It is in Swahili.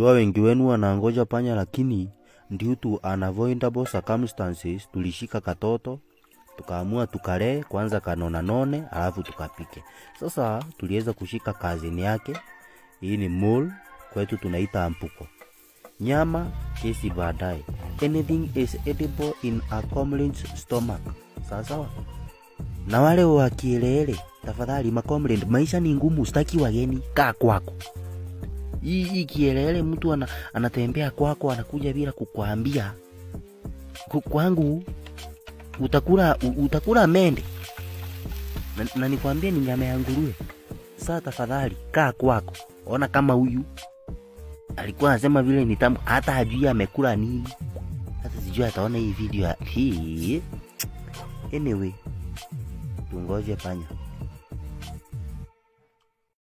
najua wengi wenu wanangoja panya lakini due to unavoidable circumstances tulishika katoto tukaamua tukalee kwanza kanona none alafu tukapike sasa tuliweza kushika kazini yake hii ni mole kwetu tunaita ampuko nyama kesi baadaye anything is edible in a comrades stomach sawasawa na wale wa kielele tafadhali macomrade maisha ni ngumu staki wageni kaa kwako hii hii kielele mtu ana, anatembea kwako anakuja bila kukwambia Ku- kwangu utakula u- utakula mende na, na nikwambie ni nyama ya nguruwe saa tafadhali kaa kwako ona kama huyu alikuwa anasema vile ni tamu hata hajui amekula nini hata sijui ataona hii video ya- hii anyway tungoje panya